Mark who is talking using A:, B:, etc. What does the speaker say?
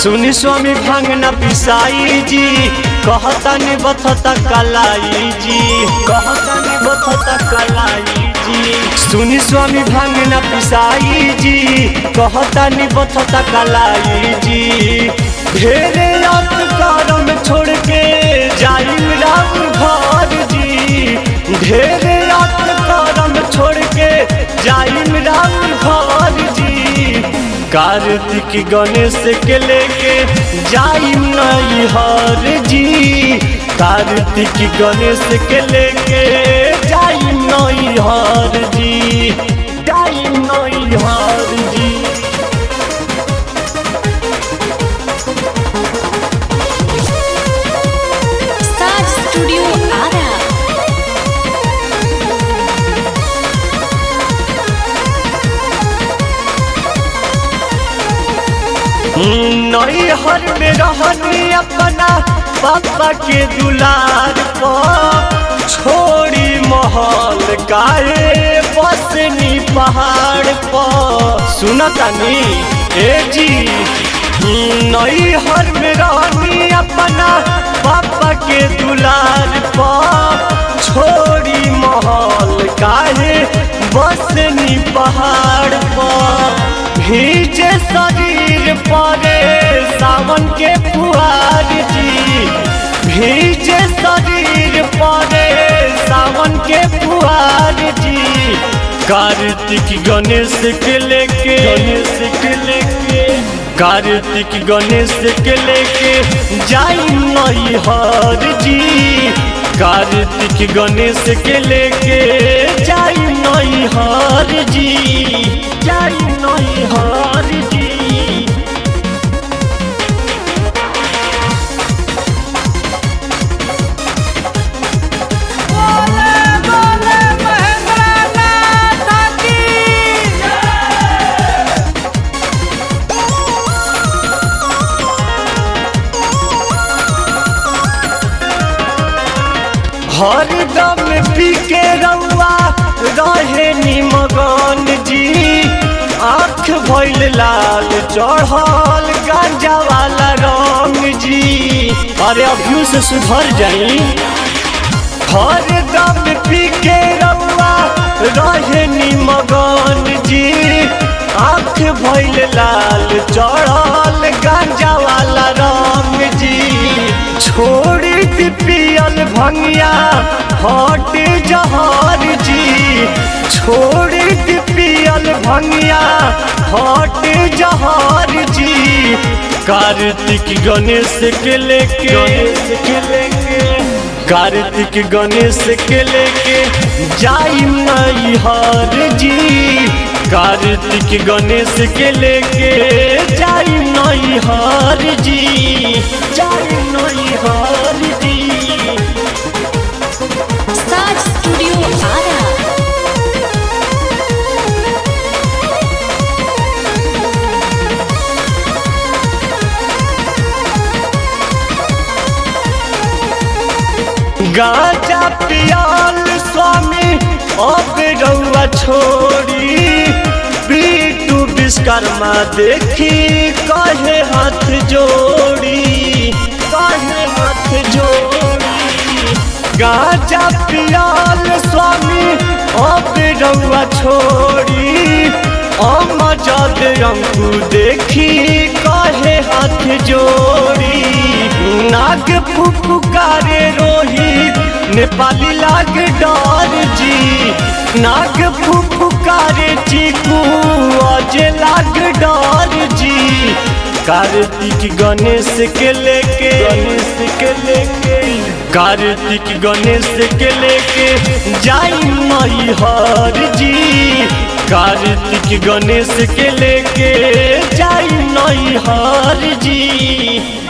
A: सुनी स्वामी भांगना पिसाई जी कहता नि बथता कलाई जी कहता नि बथता कलाई जी सुनी स्वामी भांगना पिसाई जी कहता नि बथता कलाई जी ढेरे रात करम छोड़ के जाई राम घर जी ढेरे रात करम छोड़ के जाई राम घर जी कार्तिक गणेश के लेके जाई नई हर जी कार्तिक गणेश के लेके जाई नई हर जी जाई नई हर जी
B: साज स्टूडियो आरा
A: नई हर में रहनी अपना पापा के दुलार पर छोड़ी महल काहे बसनी पहाड़ पर सुनतानी ए जी नई हर में रहनी अपना पापा के दुलार पर छोड़ी महल काहे बसनी पहाड़ पर भीजे शरीर परे सावन के फुहार जी भीजे शरीर परे सावन के फुहार जी कार्तिक गणेश के लेके गणेश के लेके कार्तिक गणेश के लेके जाई नई हर जी कार्तिक गणेश के लेके जाई नई हर जी जाई नई हर जी हरदम पी के रउआ रहे निमगन जी आँख भइल लाल चढ़ल गांजा वाला रंग जी अरे अभियो से सुधर जाई हरदम पी के रउआ रहे निमगन जी आँख भइल लाल चढ़ल गांजा वाला रंग जी छोड़ दी पियल भंगिया हट जहर जी छोड़ दी पियल भंगिया हट जहर जी कार्तिक गणेश के लेके गणेश के लेके कार्तिक गणेश के लेके जाई नई हर जी कार्तिक गणेश के लेके जाई नई हर जी जाई नई हर जी
B: साज स्टूडियो आरा
A: गाजा पियाल स्वामी अब रउआ छोड़ी बीटू विश्वकर्मा देखी कहे हाथ जोड़ी कहे हाथ जोड़ी गाजा पियाल स्वामी अब रउआ छोड़ी अमजद अंकु देखी कहे हाथ जोड़ी नाग फुफुकारे रोहित नेपाली लाग डर जी नाग फुफुकारे चीकू अजय लाग डर जी कार्तिक गणेश के लेके गणेश के लेके कार्तिक गणेश के लेके जाई मई हर जी कार्तिक गणेश के लेके जाई नई हर जी